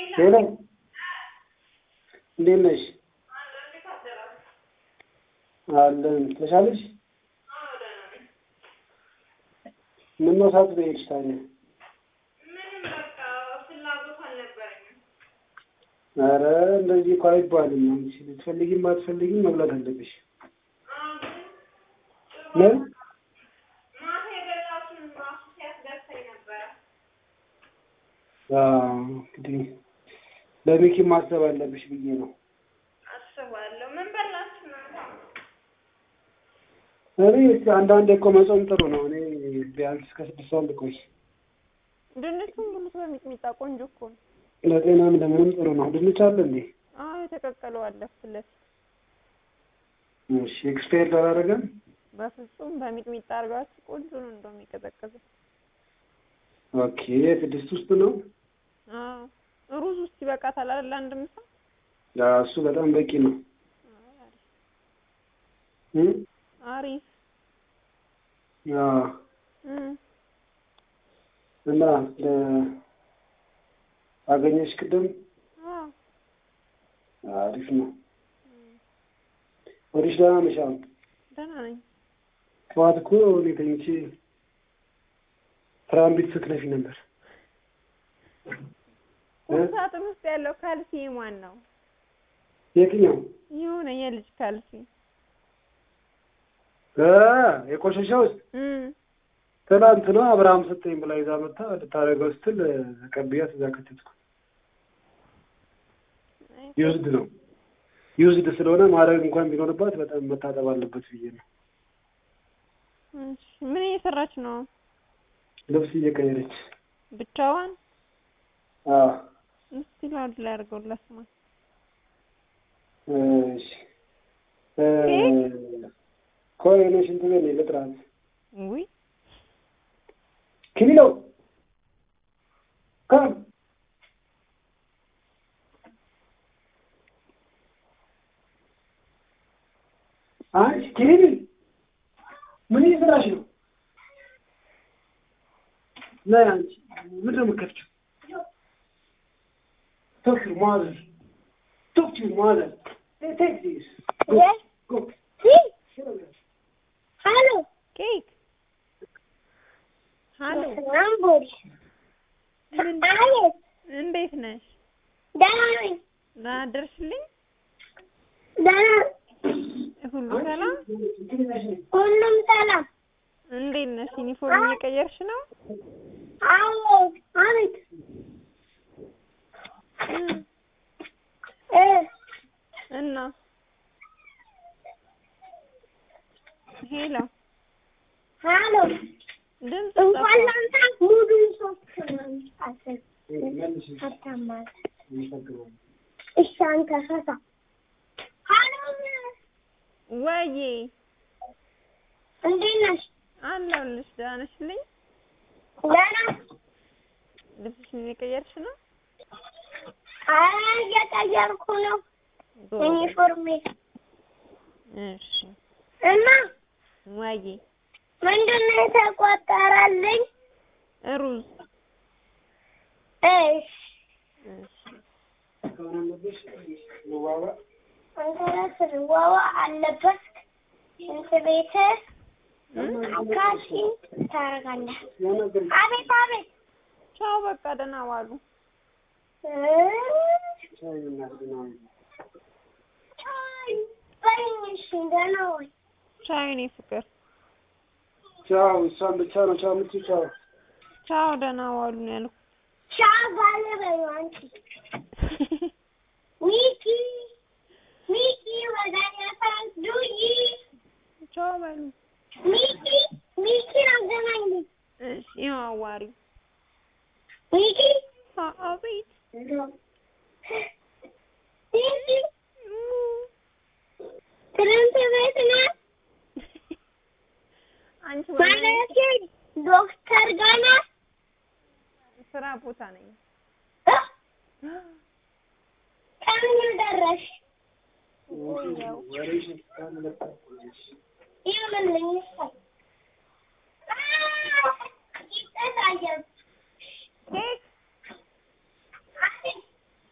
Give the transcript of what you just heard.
ሄሎ እንዴት ነሽ? አለን ተሻለሽ? ምነው ሳትበይ ሄድሽ ታዲያ? ኧረ እንደዚህ እኮ አይባልም። አንቺ ብትፈልጊም ባትፈልጊም መብላት አለብሽ። ምን አዎ፣ እንግዲህ ለሚኪ ማሰብ አለብሽ ብዬ ነው። አስባለሁ። ምን በላችሁ እናንተ? እኔ እስኪ አንዳንዴ እኮ መጾም ጥሩ ነው። እኔ ቢያንስ እስከ ስድስት ሰዓት ልቆይ። ድንቹን ብሉት በሚጥሚጣ ቆንጆ እኮ ነው። ለጤናም ለምንም ጥሩ ነው። ድንች አለ እንዴ? አዎ የተቀቀለው አለ ፊት ለፊት። እሺ ኤክስፓየር አላደረገም? በፍጹም በሚጥሚጣ አድርጋችሁ ቆንጆ ነው እንደው የሚቀዘቅዘው። ኦኬ ስድስት ውስጥ ነው። አዎ ሩዝ ውስጥ ይበቃታል አይደል? አንድ ምሳ ያ እሱ በጣም በቂ ነው። እ አሪፍ ያ እም እና ለ አገኘሽ ቅድም አዎ አሪፍ ነው። ወዲሽ ደህና ነሽ? አሁን ደህና ነኝ። ጠዋት እኮ እኔ ተኝቼ ትራምቢት ስትነፊ ነበር። ቁም ሳጥን ውስጥ ያለው ካልሲ ማን ነው? የትኛው የሆነ የልጅ ካልሲ እ የቆሸሸ ውስጥ እም ትናንት ነው አብርሃም ሰጠኝ ብላ ይዛ መታ ልታደርገው ስትል ቀብያት እዛ ከተትኩ። ዩዝድ ነው ዩዝድ ስለሆነ ማድረግ እንኳን ቢኖርባት በጣም መታጠብ አለበት ብዬ ነው። እሺ ምን እየሰራች ነው? ልብስ እየቀየረች ብቻዋን? አዎ እስቲ ላውድ ላይ አድርገው ላስማ። እሺ እ ቆይ እኔ ሽንት ቤት ነኝ ልጥራት። ውይ ኪሊሎ ከም አንቺ ኪሊሊ ምን እየሰራሽ ነው? ነይ አንቺ ምንድን ነው የምትከፍቺው? Talk to your mother. Talk to your mother. Hey, take this. Go. Yes. Go. See? Sit over there. Hallo. ኬክ ሀሎ ናምቦሪ ምን አቤት፣ እንዴት ነሽ? ደህና ነኝ። ደህና ደርሽልኝ? ደህና ሁሉ ሰላም? ሁሉም ሰላም። እንዴት ነሽ? ዩኒፎርም እየቀየርሽ ነው? አዎ፣ አቤት። እም እ እና ሄሎ ሃሎ። ድምፅ እንኳን ጠፋ። ላንተ ሙሉን ሶስት ነው አስር መልሽ። አታማር። ይፈቅዳል። እሺ፣ አንተ ፈታ። ሃሎ፣ ወዬ እንዴት ነሽ? አለሁልሽ። ደህና ነሽልኝ? ደህና። ልብስሽን እየቀየርሽ ነው? አይ እየቀየርኩ ነው ጎበዝ። ዩኒፎርሜ እሺ እና ወዬ ምንድን ነው የተቆጠረልኝ? ሩዝ እሺ እሺ ከሆነ አለብሽ መዋባ አንተ ስንዋዋ አለበት ሽንት ቤት አካሲ ታደርጋለህ። ያናገር አቤት አቤት ቻው። በቃ ደህና ዋሉ። እ ቻይ እናድና ቻይ በይኝ እሺ፣ ደህና ወይ ቻው የኔ ፍቅር። ቻው። እሷን ብቻ ነው ቻው የምትይው? ቻው ቻው ደህና ዋሉ ነው ያልኩት። ቻው ባለ በይው አንቺ ሚኪ ሚኪ ወደ እኔ ታስዱይ ቻው በሉ። ሚኪ ሚኪን አገናኝልኝ እሺ ይኸው አዋሪው። ሚኪ አ- አቤት ሚኪ ትምህርት ቤት ነህ? አንቺ ወደ ማለቴ ዶክተር ጋር ነህ? ስራ ቦታ ነኝ። እ? ከምን ደረሽ? ያው ወሬሽን ስታመለክት ይኸውልኝ እሰይ። አ፣ ይጠጣያል። ኬክ አቤት